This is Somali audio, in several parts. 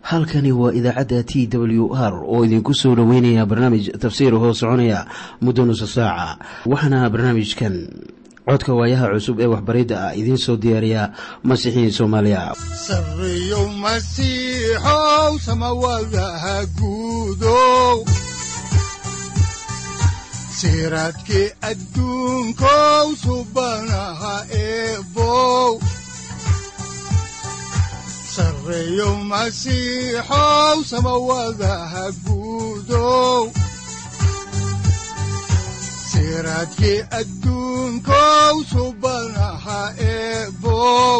halkani waa idaacadda t w r oo idinku soo dhoweynaya barnaamij tafsiir hoo soconaya muddo nusa saaca waxaana barnaamijkan codka waayaha cusub ee waxbaridda ah idiin soo diyaariya masiixiin soomaaliya sareyow masiixow samawadaha guudow siraadkii adduunkow subanaha eebow sareyow masiixow samawadaha guudow siraadkii adduunkow subanaha eebow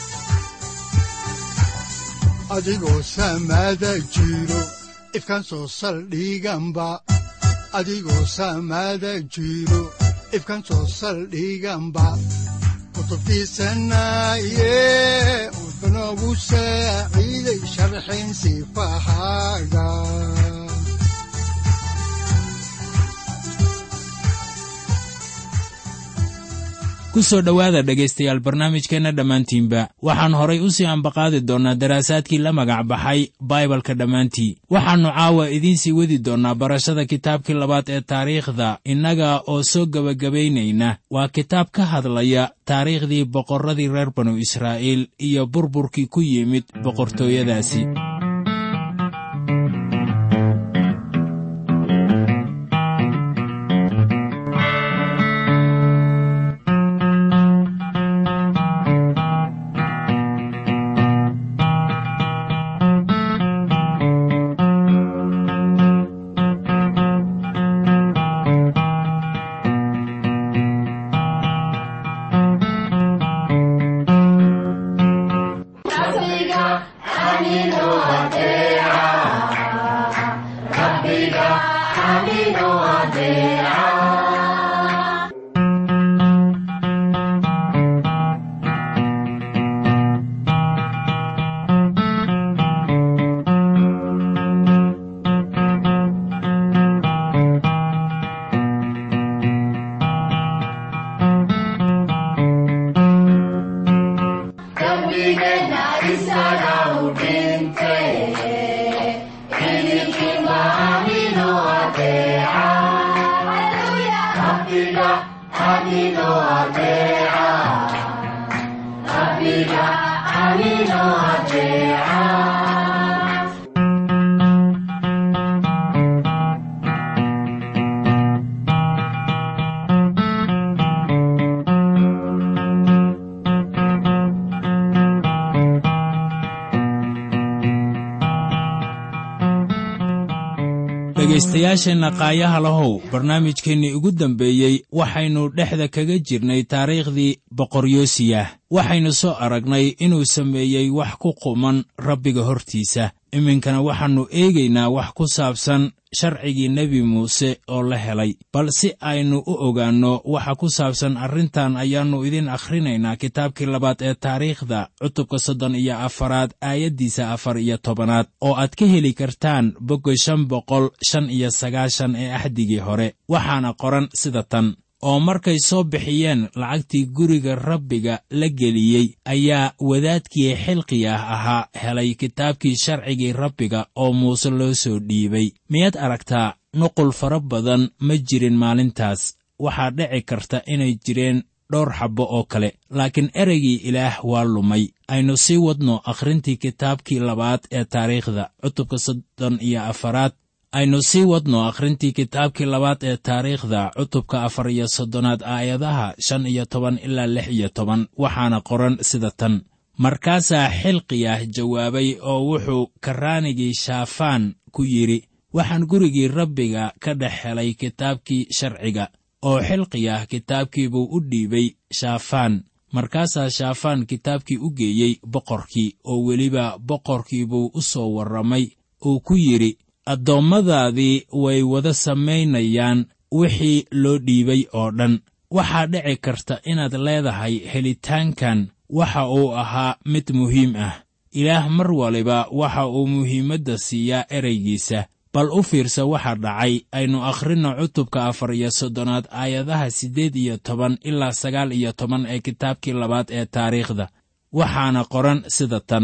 adigoo samada jiro ifkaan soo saldhiganba adigoo samada jiro ifkaan soo saldhiganba kutubtiisanaye wuxunogu saaciiday sharxin sifahaaga kusoo dhowaada dhegaystayaal barnaamijkeenna dhammaantiinba waxaan horay u sii ambaqaadi doonnaa daraasaadkii la magac baxay baibalka dhammaantii waxaannu caawa idiin sii wadi doonnaa barashada kitaabkii labaad ee taariikhda innaga oo soo gebagabaynayna waa kitaab ka hadlaya taariikhdii boqorradii reer banu israa'iil iyo burburkii ku yimid boqortooyadaasi dhegaystayaasheenna qaayaha lahow barnaamijkeennii ugu dambeeyey waxaynu dhexda kaga jirnay taariikhdii boqoryoosiyah waxaynu soo aragnay inuu sameeyey wax ku quman rabbiga hortiisa iminkana waxaannu eegaynaa wax ku saabsan sharcigii nebi muuse oo la helay bal si aynu u ogaanno waxa ku saabsan arrintan ayaannu idin akhrinaynaa kitaabkii labaad ee taariikhda cutubka soddon iyo afaraad aayaddiisa afar iyo tobanaad oo aad ka heli kartaan bogga shan boqol shan iyo sagaashan ee axdigii hore waxaana qoran sida tan oo markay soo bixiyeen lacagtii guriga rabbiga la geliyey ayaa wadaadkii xilqiyah ahaa helay kitaabkii sharcigii rabbiga oo muuse loo soo dhiibay miyaad aragtaa nuqul fara badan ma jirin maalintaas waxaa dhici karta inay jireen dhowr xabbo oo kale laakiin ereygii ilaah waa lumay aynu sii wadno akhrintii kitaabkii labaad ee taariikhda cutubka soddon iyo afaraad aynu sii wadno akhrintii kitaabkii labaad ee taariikhda cutubka afar iyo soddonaad aayadaha shan iyo toban ilaa lix iyo toban waxaana qoran sida tan markaasaa xilqiyah jawaabay oo wuxuu karraanigii shaafaan ku yidhi waxaan gurigii rabbiga ka dhex helay kitaabkii sharciga oo xilqiyah kitaabkii buu u dhiibay shaafaan markaasaa shaafaan kitaabkii u geeyey boqorkii oo weliba boqorkii buu u soo warramay uu ku yidhi addoommadaadii way wada samaynayaan wixii loo dhiibay oo dhan waxaa dhici karta inaad leedahay helitaankan waxa uu ahaa mid muhiim ah ilaah mar waliba waxa uu muhiimadda siiyaa ereygiisa bal u fiirsa waxa dhacay aynu akhrinno cutubka afar iyo soddonaad aayadaha siddeed iyo toban ilaa sagaal iyo toban ee kitaabkii labaad ee taariikhda waxaana qoran sida tan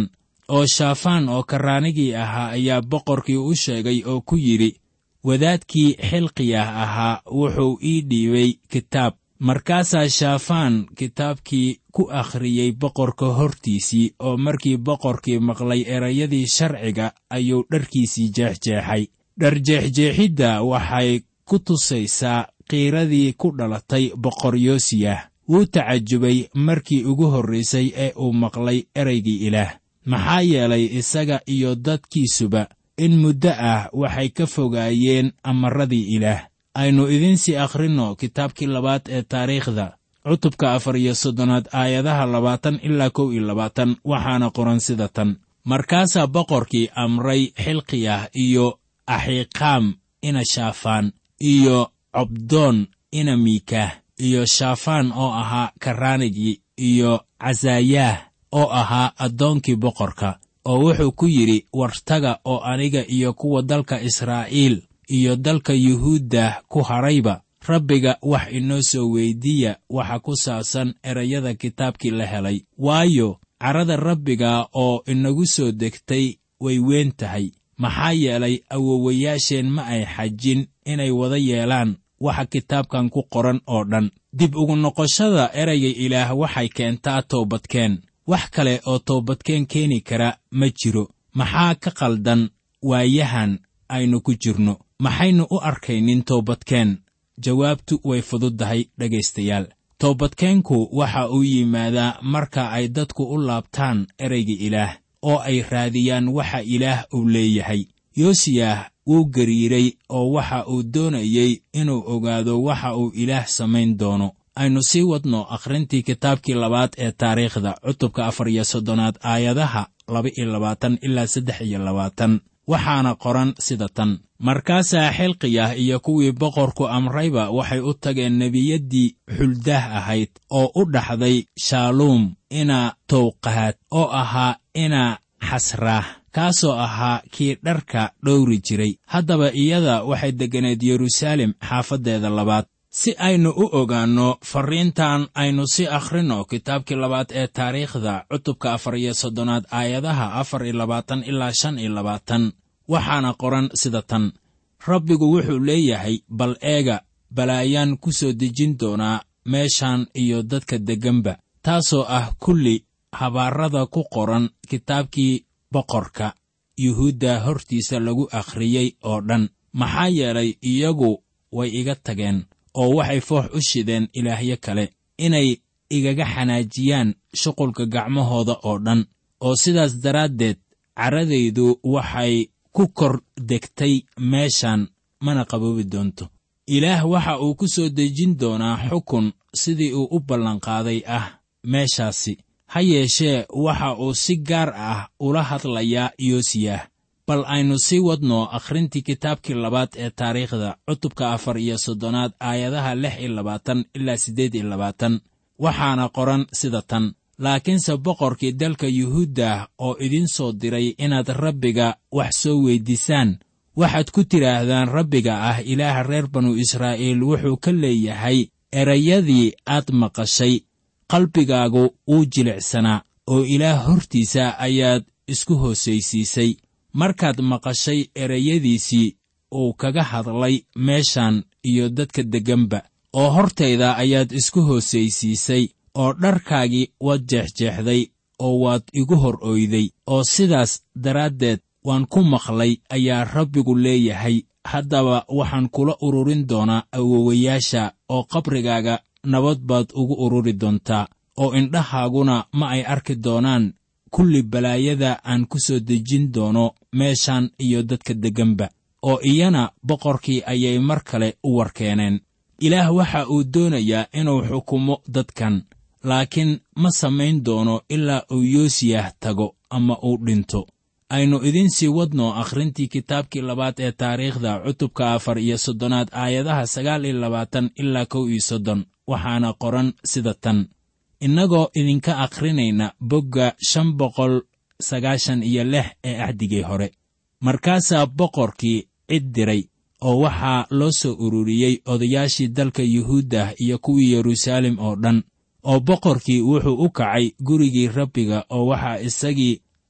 oo shaafaan oo karraanigii ahaa ayaa boqorkii u sheegay oo ku yidhi wadaadkii xilqiyah ahaa wuxuu ii dhiibay kitaab markaasaa shaafaan kitaabkii ku akhriyey boqorka hortiisii oo markii boqorkii maqlay erayadii sharciga ayuu dharkiisii jeexjeexay dharjeexjeexidda waxay ku tusaysaa qiiradii ku dhalatay boqor yoosiyah wuu tacajubay markii ugu horraysay ee uu maqlay ereygii ilaah maxaa yeelay isaga iyo dadkiisuba in muddo ah waxay ka fogaayeen amarradii ilaah aynu idiinsii akhrinno kitaabkii labaad ee taariikhda cutubka afar iyo soddonaad aayadaha labaatan ilaa kow iyo labaatan waxaana qoran sida tan markaasaa boqorkii amray xilqiyah iyo axiiqaam ina shaafaan iyo cobdoon ina miikaah iyo shaafaan oo ahaa karraanigii iyo casaayaah oo ahaa addoonkii boqorka oo wuxuu ku yidhi wartaga oo aniga iyo kuwa dalka israa'iil iyo dalka yuhuudda ku hadhayba rabbiga wax inoo soo weyddiiya waxa ku saabsan erayada kitaabkii la helay waayo carrada rabbiga oo inagu soo degtay way weyn tahay maxaa yeelay awowayaasheen ma ay xajin inay wada yeelaan waxa kitaabkan ku qoran oo dhan dib ugu noqoshada erayga ilaah waxay keentaa toobadkeen wax kale oo toobadkeen keeni kara ma jiro maxaa ka qaldan waayahan aynu ku jirno maxaynu u arkaynin toobadkeen jawaabtu way fududdahay dhegaystayaal toobadkeenku waxa uu yimaadaa marka ay dadku u laabtaan erayga ilaah oo ay raadiyaan waxa ilaah uu leeyahay yoosiyah wuu gariiray oo waxa uu doonayey inuu ogaado waxa uu ilaah samayn doono aynu sii wadno akhrintii kitaabkii labaad ee taariikhda cutubka afar iyo soddonaad aayadaha laba iyo labaatan ilaa saddex iyo labaatan waxaana qoran sida tan markaasaa xilqiyah iyo kuwii boqorku amrayba waxay u tageen nebiyaddii xuldaah ahayd oo u dhaxday shaaluum ina towqahaad oo ahaa ina xasraah kaasoo ahaa kii dharka dhowri jiray haddaba iyada waxay degganeed yeruusaalem xaafaddeeda labaad si aynu u ogaanno farriintan aynu sii akhrinno kitaabkii labaad ee taariikhda cutubka afar iyo soddonaad aayadaha afar iyo labaatan ilaa shan iyo labaatan waxaana qoran sida tan rabbigu wuxuu leeyahay bal eega balaayaan ku soo dejin doonaa meeshan iyo dadka degganba taasoo ah kulli habaarrada ku qoran kitaabkii boqorka yuhuudda hortiisa lagu akhriyey oo dhan maxaa yeelay iyagu way iga tageen oo waxay foox u shideen ilaahyo kale inay igaga xanaajiyaan shuqulka gacmahooda oo dhan oo sidaas daraaddeed carradaydu waxay ku kor degtay meeshan mana qaboobi doonto ilaah waxa uu ku soo dejin doonaa xukun sidii uu u ballanqaaday ah meeshaasi ha yeeshee waxa uu si gaar ah ula hadlayaa yoosiyah bal aynu sii wadno akhrintii kitaabkii labaad ee taariikhda cutubka afar iyo soddonaad aayadaha lix iyo labaatan ilaa siddeed iyo labaatan waxaana qoran sida tan laakiinse boqorkii dalka yuhuuddah oo idiin soo diray inaad rabbiga wax soo weyddiisaan waxaad ku tidhaahdaan rabbiga ah ilaaha reer banu israa'iil wuxuu ka leeyahay erayadii aad maqashay qalbigaagu wuu jilicsanaa oo ilaah hortiisa ayaad isku hoosaysiisay markaad maqashay erayadiisii uu kaga hadlay meeshan iyo dadka degganba oo hortayda ayaad isku hoosaysiisay oo dharkaagii waad jeexjeexday oo waad igu hor oyday oo sidaas daraaddeed waan ku maqlay ayaa rabbigu leeyahay haddaba waxaan kula ururin doonaa awowayaasha oo qabrigaaga nabad baad ugu ururi doontaa oo indhahaaguna ma ay arki doonaan kulli balaayada aan ku soo dejin doono meeshan iyo dadka degganba oo iyana boqorkii ayay mar kale u warkeeneen ilaah waxa uu doonayaa inuu xukumo dadkan laakiin ma samayn doono ilaa uu yoosiyah tago ama uu dhinto aynu idiin sii wadno akhrintii kitaabkii labaad ee taariikhda cutubka afar iyo soddonaad aayadaha sagaal iyo labaatan ilaa kow iyo soddon waxaana qoran sida tan innagoo idinka akhrinayna bogga shan boqol sagaashan iyo lix ee axdigii hore markaasaa boqorkii cid diray oo waxaa loo soo ururiyey odayaashii dalka yuhuuddah iyo kuwii yeruusaalem oo dhan oo boqorkii wuxuu u kacay gurigii rabbiga oo waxaa isagii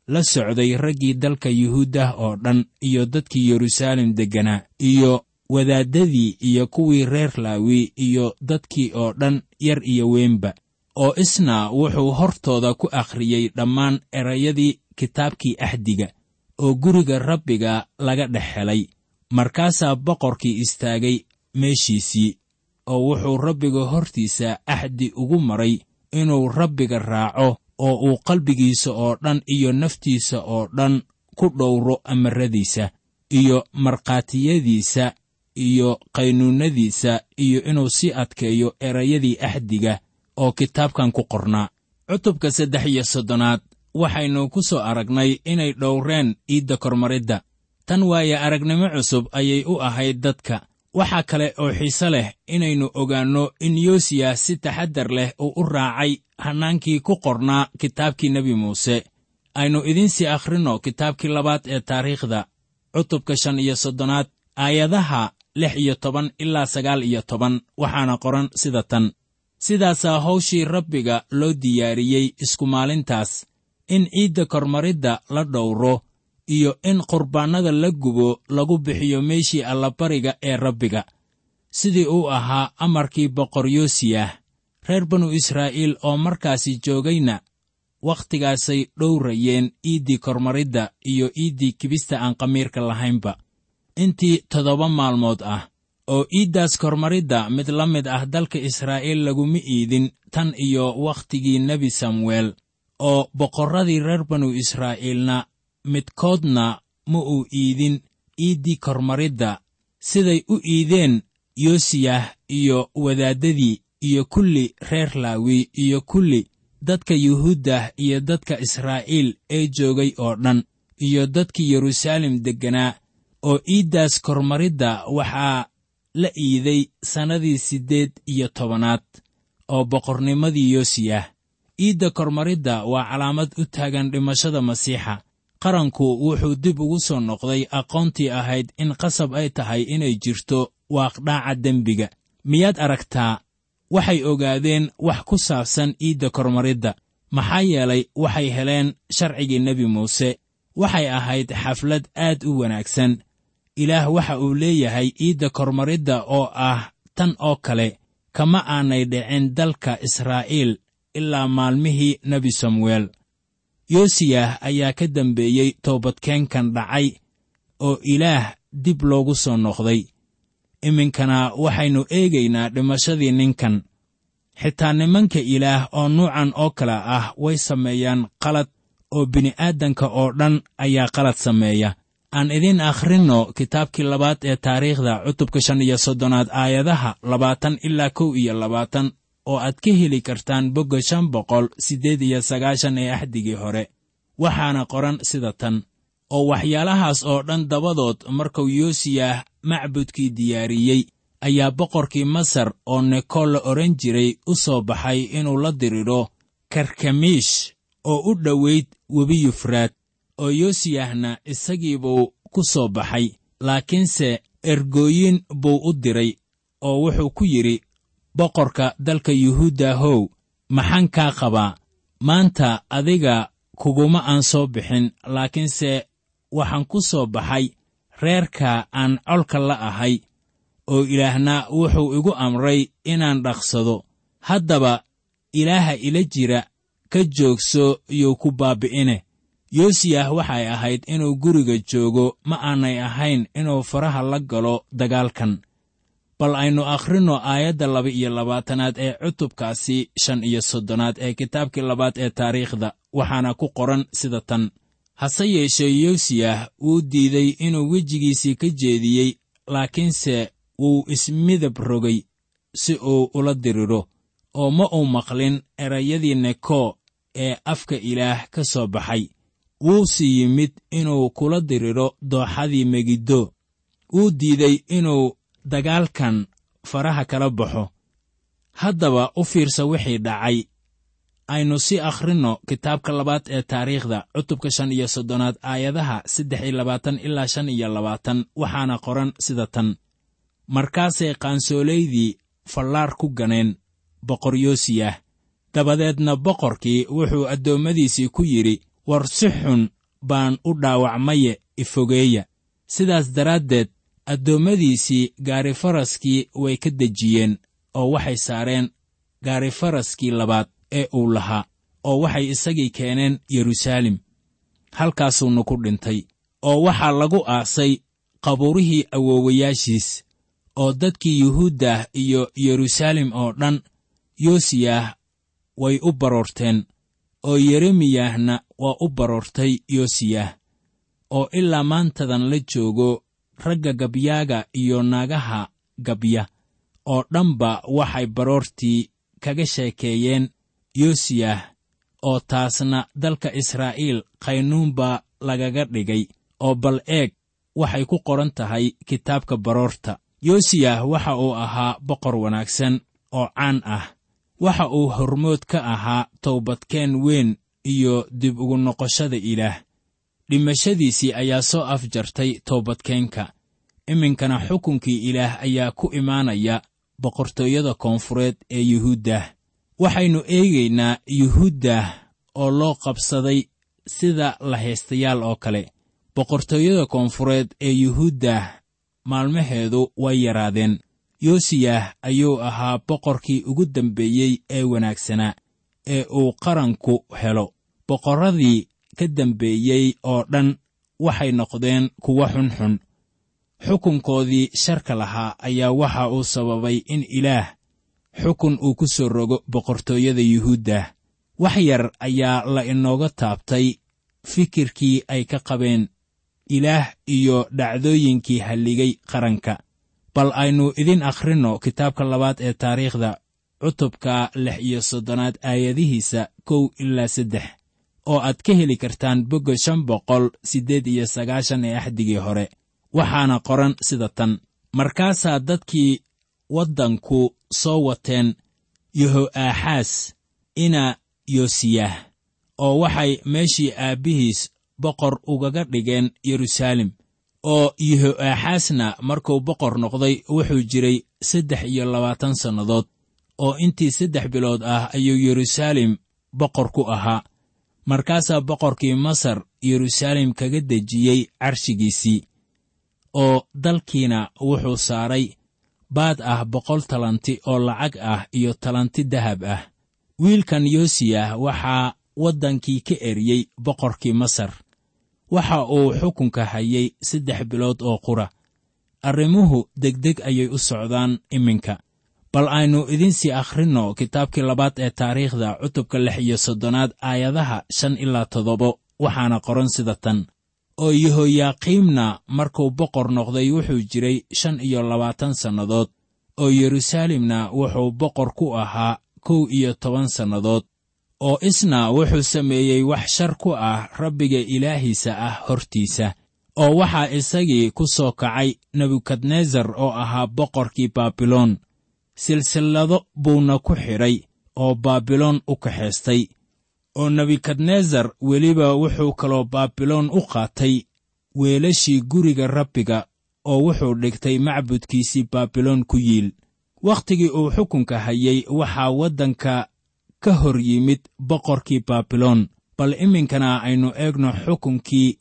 la socday raggii dalka yuhuuddah oo dhan iyo dadkii yeruusaalem degganaa iyo wadaaddadii iyo kuwii reer laawi iyo dadkii oo dhan yar iyo weynba oo isna wuxuu hortooda ku akhriyey dhammaan erayadii kitaabkii axdiga oo guriga rabbiga laga dhex helay markaasaa boqorkii istaagay meeshiisii oo wuxuu rabbiga hortiisa axdi ugu maray inuu rabbiga raaco oo uu qalbigiisa oo dhan iyo naftiisa oo dhan ku dhowro amaradiisa iyo markhaatiyadiisa iyo qaynuunnadiisa iyo inuu sii adkeeyo erayadii axdiga oo kitaabkan ku qornaa cutubka saddex iyo soddonaad waxaynu ku soo aragnay inay dhowreen iidda kormaridda tan waaye aragnimo cusub ayay u ahayd dadka waxaa kale oo xiise leh inaynu ogaanno in yoosiya si taxaddar leh uu u raacay hannaankii ku qornaa kitaabkii nebi muuse aynu idiinsii akhrinno kitaabkii labaad ee taariikhda cutubka shan iyo soddonaad aayadaha lix iyo toban ilaa sagaal iyo toban waxaana qoran sida tan sidaasaa hawshii rabbiga loo diyaariyey isku maalintaas in ciidda kormaridda la dhowro iyo in qurbaannada la gubo lagu bixiyo meeshii allabariga ee rabbiga sidii uu ahaa amarkii boqor yoosiyah reer banu israa'iil oo markaasi joogayna wakhtigaasay dhowrayeen iiddii kormaridda iyo iiddii kibista aan qamiirka lahaynba intii toddoba maalmood ah oo iiddaas kormaridda mid la mid ah dalka israa'iil laguma iidin tan iyo wakhtigii nebi samuel oo boqorradii reer banu israa'iilna midkoodna ma uu iidin iiddii kormaridda siday u iideen yoosiyah iyo wadaaddadii iyo kulli reer laawi iyo kulli dadka yuhuuddah iyo dadka israa'iil ee joogay oo dhan iyo dadkii yeruusaalem degganaa oo iiddaas kormaridda waxaa la iiday sannadii siddeed iyo tobanaad oo boqornimadii yoosiyah iidda kormaridda waa calaamad u taagan dhimashada masiixa qaranku wuxuu dib ugu soo noqday aqoontii ahayd in qasab ay tahay inay jirto waaqdhaaca dembiga miyaad aragtaa waxay ogaadeen wax ku saabsan iidda kormaridda maxaa yeelay waxay heleen sharcigii nebi muuse waxay ahayd xaflad aad u wanaagsan ilaah waxa uu leeyahay iidda kormaridda oo ah tan oo kale kama aanay dhicin dalka israa'iil ilaa maalmihii nebi samuel yoosiyah ayaa ka dambeeyey toobadkeenkan dhacay oo ilaah dib loogu soo noqday iminkana waxaynu eegaynaa dhimashadii ninkan xitaa nimanka ilaah oo nuucan oo kale ah way sameeyaan qalad oo bini'aadanka oo dhan ayaa qalad sameeya aan idiin akhrinno kitaabkii labaad ee taariikhda cutubka shan iyo soddonaad aayadaha labaatan ilaa kow iyo labaatan oo aad ka heli kartaan bogga shan boqol siddeed iyo sagaashan ee axdigii hore waxaana qoran sida tan oo waxyaalahaas oo dhan dabadood markuu yoosiyah macbudkii diyaariyey ayaa boqorkii masar oo nekool la odhan jiray u soo baxay inuu la diriro karkamiish oo u dhowayd webi yufraad oo yoosiyahna isagiibuu ku soo baxay laakiinse ergooyin buu u diray oo wuxuu ku yidhi boqorka dalka yuhuudda how maxaan kaa qabaa maanta adiga kuguma aan soo bixin laakiinse waxaan ku soo baxay reerka aan colka la ahay oo ilaahna wuxuu igu amray inaan dhaqsado haddaba ilaaha ila jira ka joogso yuu ku baabbi'ine yoosiyah waxay ahayd inuu guriga joogo ma aanay ahayn inuu faraha la galo dagaalkan bal aynu akhrinno aayadda laba iyo labaatanaad ee cutubkaasi shan iyo soddonaad ee kitaabkii labaad ee taariikhda waxaana ku qoran sida tan hase yeeshee yoosiyah wuu diiday inuu wejigiisii ka jeediyey laakiinse wuu ismidab rogay si uu ula diriro oo ma uu maqlin erayadii neko ee afka ilaah ka soo baxay wuuse yimid inuu kula diriro dooxadii megiddo wuu diiday inuu dagaalkan faraha kala baxo haddaba u fiirsa wixii dhacay aynu sii akhrinno kitaabka labaad ee taariikhda cutubka shan iyo soddonaad aayadaha saddex iyo labaatan ilaa shan iyo labaatan waxaana qoran sida tan markaasay qaansoolaydii fallaar ku ganeen boqor yoosiyah dabadeedna boqorkii wuxuu addoommadiisii ku yidhi war si xun baan u dhaawacmaye ifogeeya sidaas daraaddeed addoommadiisii gaarifaraskii way ka dejiyeen oo waxay saareen gaarifaraskii labaad ee uu lahaa oo waxay isagii keeneen yeruusaalem halkaasuuna ku dhintay oo waxaa lagu aasay qabuurihii awoowayaashiis oo dadkii yuhuuddah iyo yeruusaalem oo dhan yoosiyah way u baroorteen oo yeremiyahna waa u baroortay yoosiyah oo ilaa maantadan la joogo ragga gabyaaga iyo naagaha gabya oo dhanba waxay baroortii kaga sheekeeyeen yoosiyah oo taasna dalka israa'iil qaynuun baa lagaga dhigay oo bal eeg waxay ku qoran tahay kitaabka baroorta yoosiyah waxa uu ahaa boqor wanaagsan oo caan ah waxa uu hormood ka ahaa towbadkeen weyn iyo dib ugu noqoshada ilaah dhimashadiisii ayaa soo afjartay toobadkeenka iminkana xukunkii ilaah ayaa ku imaanaya boqortooyada koonfureed ee yuhuuddah waxaynu eegaynaa yuhuuddah oo loo qabsaday sida lahaystayaal oo kale boqortooyada koonfureed ee yuhuuddah maalmaheedu way yaraadeen yoosiyah ayuu ahaa boqorkii ugu dambeeyey ee wanaagsanaa ee uu qaranku helo boqorradii ka dambeeyey oo dhan waxay noqdeen kuwo xunxun xukunkoodii sharka lahaa ayaa waxa uu sababay in ilaah xukun uu ku soo rogo boqortooyada yuhuuddah wax yar ayaa la inooga taabtay fikirkii ay ka qabeen ilaah iyo dhacdooyinkii halligay qaranka bal aynu idin akhrinno kitaabka labaad ee taariikhda cutubka lix iyo soddonaad aayadihiisa kow ilaa saddex oo aad ka heli kartaan bogga shan boqol siddeed iyo sagaashan ee axdigii hore waxaana qoran sida tan markaasaa dadkii waddanku soo wateen yeho'aaxaas ina yoosiyah oo waxay meeshii aabbihiis boqor ugaga dhigeen yeruusaalem oo yeho'aaxaasna markuu boqor noqday wuxuu jiray saddex iyo labaatan sannadood oo intii saddex bilood ah ayuu yeruusaalem boqor ku ahaa markaasaa boqorkii masar yeruusaalem kaga dejiyey carshigiisii oo dalkiina wuxuu saaray baad ah boqol talanti oo lacag ah iyo talanti dahab ah wiilkan yoosiyah waxaa waddankii ka eriyey boqorkii masar waxa uu xukunka hayay saddex bilood oo qura arrimuhu degdeg ayay u socdaan iminka bal aynu idinsii akhrinno kitaabkii labaad ee taariikhda cutubka lix iyo soddonaad aayadaha shan ilaa toddobo waxaana qoran sida tan oo yehoyaaqiimna markuu boqor noqday wuxuu jiray shan iyo labaatan sannadood oo yeruusaalemna wuxuu boqor ku ahaa kow iyo toban sannadood oo isna wuxuu sameeyey wax shar ku ah rabbiga ilaahiisa ah hortiisa oo waxaa isagii ku soo kacay nebukadnesar oo ahaa boqorkii baabiloon silsillado buuna ku xidhay oo baabiloon u kaxaystay oo nebukadnesar weliba wuxuu kaloo baabiloon u qaatay weelashii guriga rabbiga oo wuxuu dhigtay macbudkiisii baabiloon ku yiil wakhtigii uu xukunka hayay waxaa waddanka ka hor yimid boqorkii baabiloon bal iminkana aynu eegno xukunkii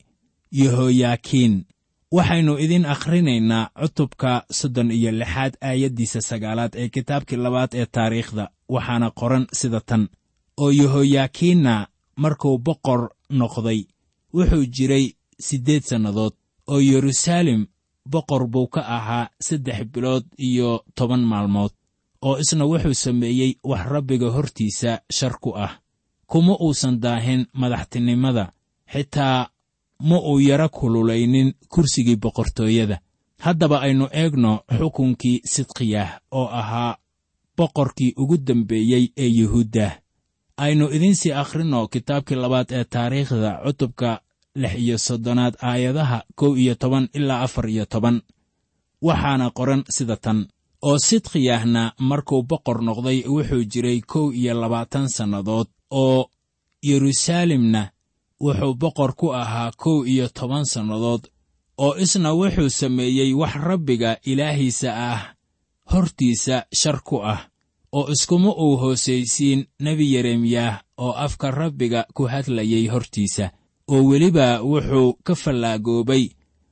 yehoyaakiin waxaynu idin akhrinaynaa cutubka soddon iyo lixaad aayaddiisa sagaalaad ee kitaabkii labaad ee taariikhda waxaana qoran sida tan oo yehoyaakiinna markuu boqor noqday wuxuu jiray siddeed sannadood oo yeruusaalem boqor buu ka ahaa saddex bilood iyo toban maalmood oo isna wuxuu sameeyey wax rabbiga hortiisa shar ku ah kuma uusan daahin madaxtinimada xitaa ma uu yara kululaynin kursigii boqortooyada haddaba aynu eegno xukunkii sidqiyah oo ahaa boqorkii ugu dambeeyey ee yuhuuddah aynu idinsii akhrinno kitaabkii labaad ee taariikhda cutubka lix iyo soddonaad aayadaha kow iyo toban ilaa afar iyo toban waxaana qoran sida tan oo sidqiyahna markuu boqor noqday wuxuu jiray kow iyo labaatan sannadood oo yeruusaalemna wuxuu boqor ku ahaa kow iyo toban sannadood oo isna wuxuu sameeyey wax rabbiga ilaahiisa ah hortiisa shar ku ah oo iskuma uu hoosaysiin nebi yeremiyah oo afka rabbiga ku hadlayay hortiisa oo weliba wuxuu ka fallaagoobay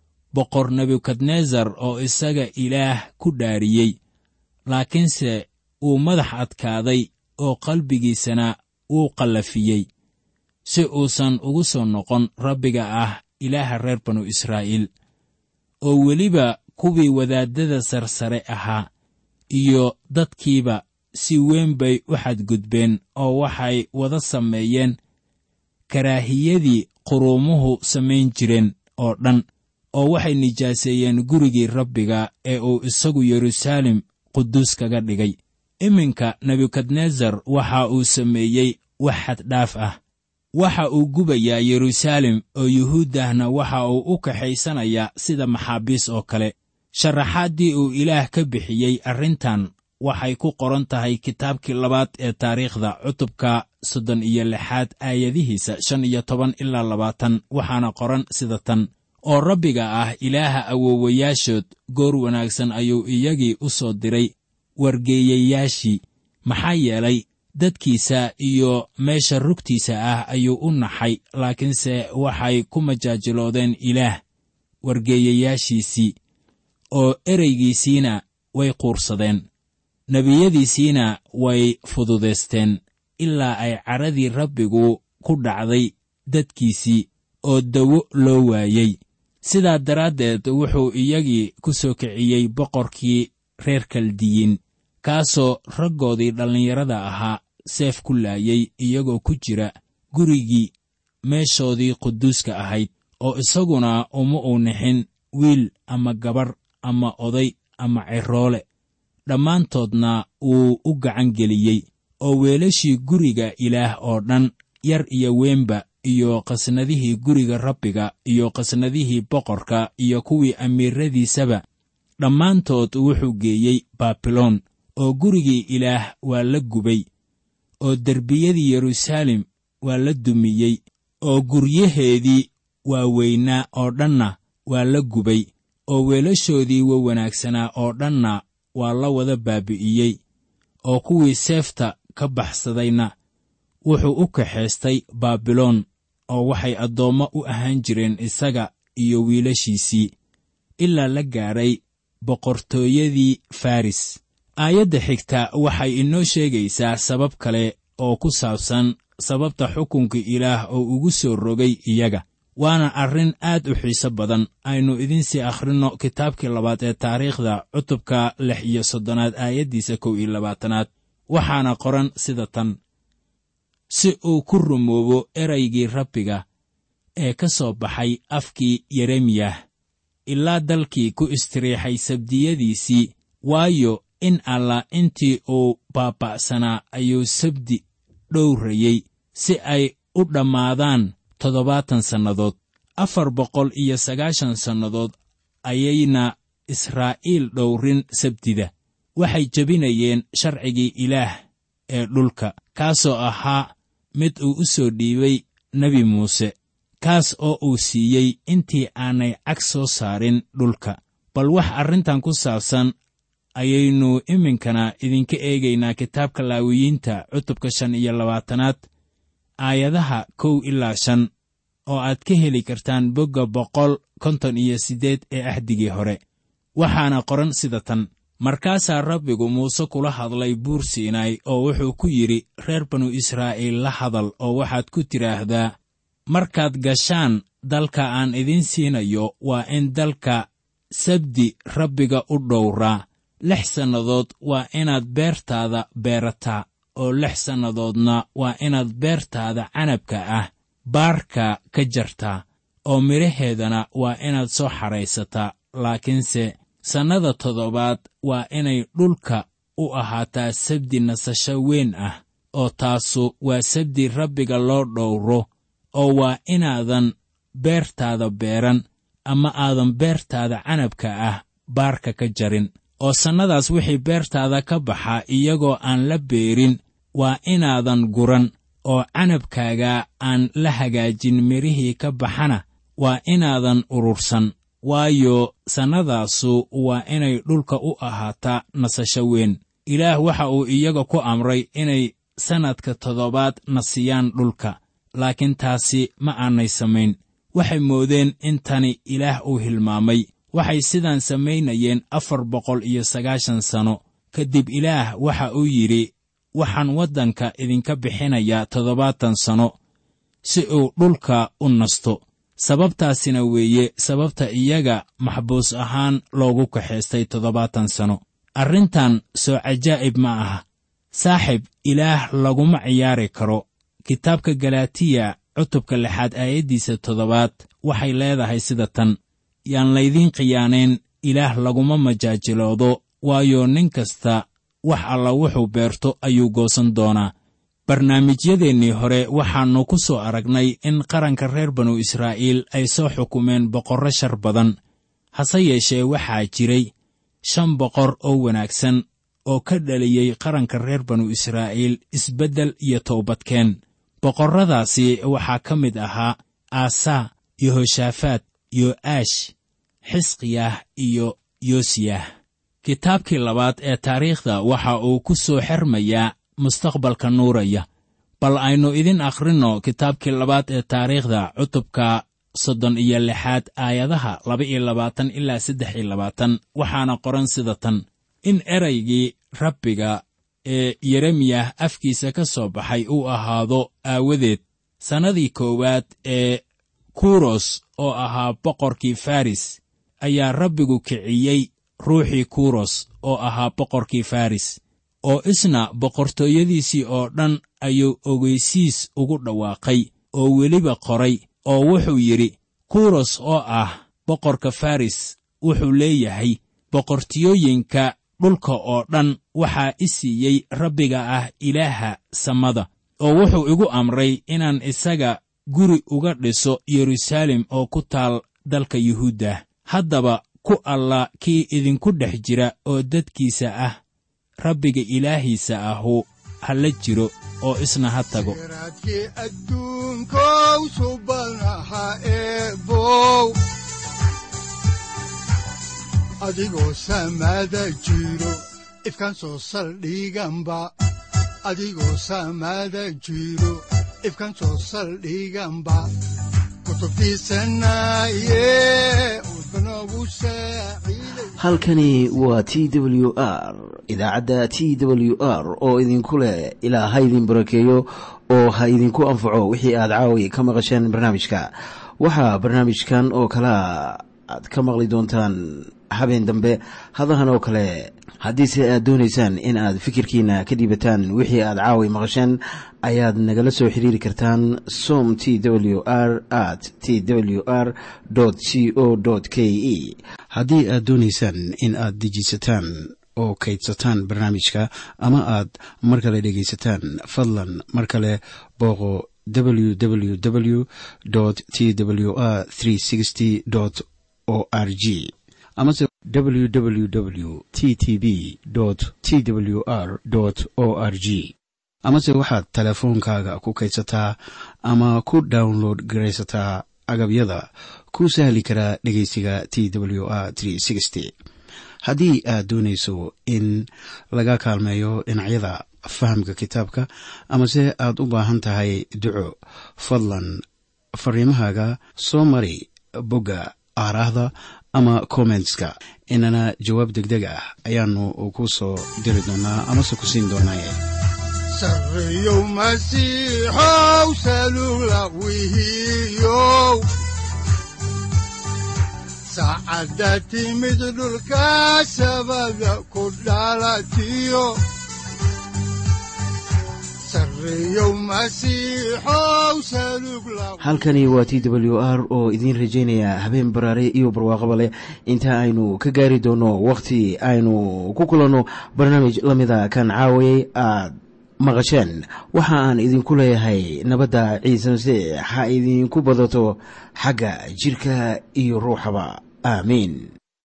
boqor nebukadnesar oo isaga ilaah ku dhaariyey laakiinse uu madax adkaaday oo qalbigiisana wuu qallafiyey si uusan ugu soo noqon rabbiga ah ilaaha reer banu israa'iil oo weliba kuwii wadaaddada sarsare ahaa iyo dadkiiba si weyn bay u xadgudbeen oo waxay wada sameeyeen karaahiyadii quruumuhu samayn jireen oo dhan oo waxay nijaaseeyeen gurigii rabbiga ee uu isagu yeruusaalem quduus kaga dhigay iminka nebukadnesar waxa uu sameeyey wax xaddhaaf ah waxa uu gubayaa yeruusaalem oo yuhuuddahna waxa uu u kaxaysanayaa sida maxaabiis oo kale sharaxaaddii uu ilaah ka bixiyey arrintan waxay ku qoran tahay kitaabkii labaad ee taariikhda cutubka soddon iyo lixaad aayadihiisa shan iyo toban ilaa labaatan waxaana qoran sida tan oo rabbiga ah ilaaha awoowayaashood goor wanaagsan ayuu iyagii u soo diray wargeeyayaashii maxaa yeelay dadkiisa iyo meesha rugtiisa ah ayuu u naxay laakiinse waxay ku majaajiloodeen ilaah wargeeyayaashiisii oo ereygiisiina way quursadeen nebiyadiisiina way fududaysteen ilaa ay cadradii rabbigu ku dhacday dadkiisii oo dawo loo waayey sidaa daraaddeed wuxuu iyagii ku soo kiciyey boqorkii reer kaldiyiin kaasoo raggoodii dhallinyarada ahaa seef ku laayay iyagoo ku jira gurigii meeshoodii quduuska ahayd oo isaguna uma uu nixin wiil ama gabarh ama oday ama ciroole dhammaantoodna wuu u gacan geliyey oo weelashii guriga ilaah oo dhan yar iyo weynba iyo qasnadihii guriga rabbiga iyo qasnadihii boqorka iyo kuwii amiiradiisaba dhammaantood wuxuu geeyey baabiloon oo gurigii ilaah waa la gubay oo derbiyadii yeruusaalem waa la dumiyey oo guryaheedii waaweynaa oo dhanna waa la gubay oo weelashoodii wa wanaagsanaa oo dhanna waa la wada baabi'iyey oo kuwii seefta ka baxsadayna wuxuu u kaxaystay baabiloon oo waxay addoommo u ahaan jireen isaga iyo wiilashiisii ilaa la gaadhay boqortooyadii faris aayadda xigta waxay inoo sheegaysaa sabab kale oo ku saabsan sababta xukunka ilaah oo ugu soo rogay iyaga waana arrin aad u xiiso badan aynu idinsii akhrinno kitaabkii labaad ee taariikhda cutubka lix iyo soddonaad aayaddiisa kow iyo labaatanaad waxaana qoran sida tan si uu ku rumoobo eraygii rabbiga ee ka soo baxay afkii yeremiyah ilaa dalkii ku istiriixay sabdiyadiisii waayo in allah intii uu baaba'sanaa ayuu sabdi dhowrayey si ay u dhammaadaan toddobaatan sannadood afar boqol iyo sagaashan sannadood ayayna israa'iil dhowrin sabdida waxay jebinayeen sharcigii ilaah ee dhulka kaasoo ahaa mid uu u soo dhiibay nebi muuse kaas oo uu siiyey intii aanay cag soo saarin dhulka bal wax arrintan ku saabsan ayaynu iminkana idinka eegaynaa kitaabka laawiyiinta cutubka shan iyo labaatanaad aayadaha kow ilaa shan oo aad ka heli kartaan bogga boqol konton iyo siddeed ee axdigii hore waxaana qoran sida tan markaasaa rabbigu muuse kula hadlay buur siinaay oo wuxuu ku yidhi reer banu israa'iil la hadal oo waxaad ku tidhaahdaa markaad gashaan dalka aan idiin siinayo waa in dalka sabdi rabbiga u dhowraa lix sannadood waa inaad beertaada beerataa oo lix sannadoodna waa inaad beertaada canabka ah baarka ka jartaa oo midhaheedana waa inaad soo xadhaysataa laakiinse sannada toddobaad waa inay dhulka u ahaataa sabdi nasasho weyn ah oo taasu waa sabdi rabbiga loo dhowro oo waa inaadan beertaada beeran ama aadan beertaada canabka ah baarka ka jarin oo sannadaas wixii beertaada ka baxa iyagoo aan la beerin waa inaadan guran oo canabkaaga aan la hagaajin midhihii ka baxana waa inaadan urursan waayo sannadaasu waa inay dhulka u ahaataa nasasho weyn ilaah waxa uu iyaga ku amray inay sannadka toddobaad na siiyaan dhulka laakiin taasi ma aanay samayn waxay moodeen in tani ilaah uu hilmaamay waxay sidaan samaynayeen afar boqol iyo sagaashan sanno kadib ilaah waxa uu yidhi waxaan waddanka idinka bixinayaa toddobaatan sanno si uu dhulka u nasto sababtaasina weeye sababta iyaga maxbuus ahaan loogu kaxaystay toddobaatan sanno arrintan soo cajaa'ib ma aha saaxib ilaah laguma ciyaari karo kitaabka galaatiya cutubka lixaad aayaddiisa toddobaad waxay leedahay sida tan yaan laydiin khiyaanayn ilaah laguma majaajiloodo waayo nin kasta wax alla wuxuu beerto ayuu goosan doonaa barnaamijyadeennii hore waxaannu ku soo aragnay in qaranka reer banu israa'iil ay soo xukumeen boqorro shar badan hase yeeshee waxaa jiray shan boqor oo wanaagsan oo ka dhaliyey qaranka reer banu israa'iil isbeddel iyo towbadkeen boqorradaasi waxaa ka mid ahaa aasaa yehoshaafaat yo'aash xisqiyah iyo yoosiyah kitaabkii labaad ee taariikhda waxa uu ku soo xermayaa mustaqbalka nuuraya bal aynu idin akhrinno kitaabkii labaad ee taariikhda cutubka soddon iyo lixaad aayadaha laba iyo labaatan ilaa saddex iyo labaatan waxaana qoran sida tan in eraygii rabbiga ee yeremiyah afkiisa ka soo baxay uu ahaado aawadeed sannadii koowaad ee kuros oo ahaa boqorkii faris ayaa rabbigu kiciyey ruuxii kuros oo ahaa boqorkii faris oo isna boqortooyadiisii oo dhan ayuu ogeysiis ugu dhawaaqay oo weliba qoray oo wuxuu yidhi kuros oo ah boqorka faris wuxuu leeyahay boqortiyooyinka dhulka oo dhan waxaa i siiyey rabbiga ah ilaaha samada oo wuxuu igu amray inaan isaga guri uga dhiso yeruusaalem oo ku taal dalka yuhuudda haddaba ku alla kii idinku dhex jira oo dadkiisa ah rabbiga ilaahiisa ahu ha la jiro oo isna ha tago raadkii adduunkow subanaha eebow adigoo samaada jiro ifkaan soo saldhiganba adigoo samaada jiro ifkaan soo saldhiganba kutubtiisanaye udbanogu saaciiday halkani waa t w r idaacadda t w r oo idinku leh ilaa ha idin barakeeyo oo ha idinku anfaco wixii aad caawi ka maqasheen barnaamijka waxaa barnaamijkan oo kalea aad ka maqli doontaan habeen dambe hadahan oo kale haddiise aad doonaysaan in aad fikirkiina ka dhiibataan wixii aad caawi maqasheen ayaad nagala soo xiriiri kartaan som t w r at t w r c o k e haddii aad doonaysaan in aad dejiisataan oo kaydsataan barnaamijka ama aad mar kale dhegaysataan fadlan mar kale booqo www t w r o r g amase www t t b t w r o r g amase waxaad teleefoonkaaga ku kaydsataa ama ku download garaysataa agabyada ku sahli karaa dhegeysiga t w r haddii aad doonayso in laga kaalmeeyo dhinacyada fahamka kitaabka amase aad u baahan tahay duco fadlan fariimahaaga soo mari bogga aaraahda ama kommentska inana jawaab deg deg ah ayaanu ku soo diri doonaa amase ku siin doonaaye sarreyow masiixow salula wihiyow saacadda timid dhulka sabada ku dhalatiyo sarreyow masiixow salug la halkani waa t w r oo idiin rajaynaya habeen baraare iyo barwaaqaba leh inta aynu ka gaari doono wakhti aynu ku kulanno barnaamij la mida kan caawayay aad maqasheen waxa aan idinku leeyahay nabadda ciise masiix ha idinku badato xagga jidhka iyo ruuxaba aamiin